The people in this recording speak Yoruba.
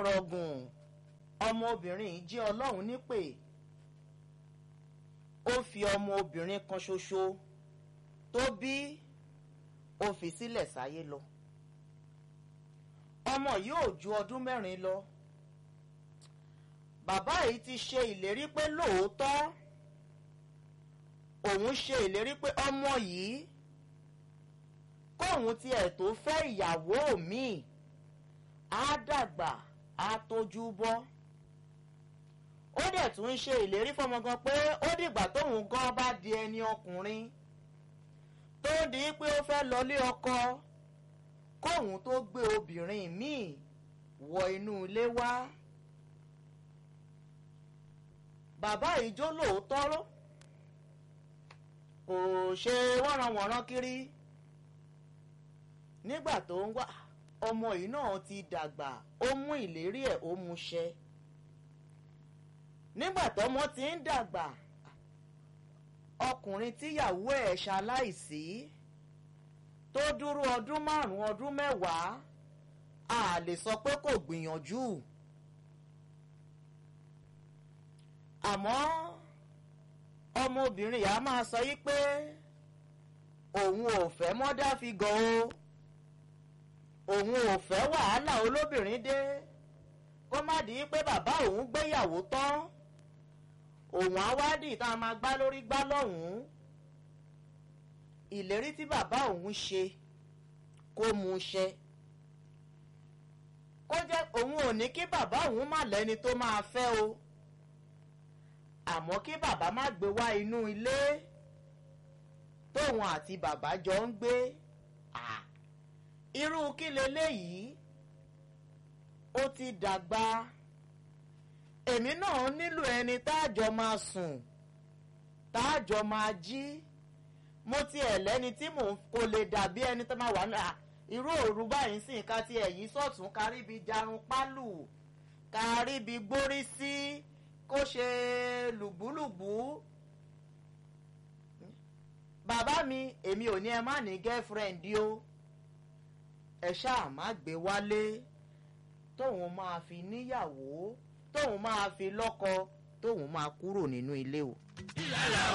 fọ̀rọ̀ gùn ọmọbìnrin yìí jẹ́ ọlọ́run nípè ó fi ọmọbìnrin kan ṣoṣo tó bí ó fi sílẹ̀ sáyé lọ ọmọ yìí ò ju ọdún mẹ́rin lọ bàbá yìí ti ṣe ìlérí pé lóòótọ́ òun ṣe ìlérí pé ọmọ yìí kóun tiẹ̀ tó fẹ́ ìyàwó míì á dàgbà á tójú bọ́ ó dẹ̀ tún ń ṣe ìlérí fọmọ gan pé ó dìgbà tóun gan bá di ẹni ọkùnrin tó di pé ó fẹ́ lọlé ọkọ kóun tó gbé obìnrin míì wọ inú ilé wá bàbá ìjó lóòótọ́ kò ṣe wọ́nranwọ̀nran kiri nígbà tó ń wá ọmọ yìí náà ti dàgbà ó mú ìlérí ẹ̀ ó mú ṣẹ nígbà tọ́mọ ti ń dàgbà ọkùnrin tíyàwó ẹ̀ ṣaláìsí tó dúró ọdún márùn-ún ọdún mẹ́wàá a lè sọ pé kò gbìyànjú àmọ́ ọmọbìnrin yà á máa sọ yí pé òun ò fẹ́ mọ́dá fi gan o òun ò fẹ́ wàhálà olóbìnrin dé kó má di pé bàbá òun gbéyàwó tán òun á wá dì tá a máa gbá lórí gbá lọ́hùn-ún ìlérí tí bàbá òun ṣe kó mú ṣẹ kó jẹ́ òun ò ní kí bàbá òun má lẹ́ni tó máa fẹ́ o àmọ́ kí bàbá má gbé wá inú ilé tóun àti bàbá jọ ń gbé irú kí leléyìí ó ti dàgbà èmi náà nílò ẹni táàjọ máa sùn táàjọ máa jí mo tiẹ̀ lẹ́ni tí mò ń kò lè dàbí ẹni tó máa wà ní irú òru báyìí sì ká tiẹ̀ yí sọ̀tún káríbi jarun pálù káríbi gbórí sí kó ṣe lùgbúlùgbú bàbá mi èmi ò ní ẹ má ní girlfriend o ẹ ṣáà má gbé wálé tóun máa fi níyàwó tóun máa fi lọ́kọ tóun máa kúrò nínú ilé o.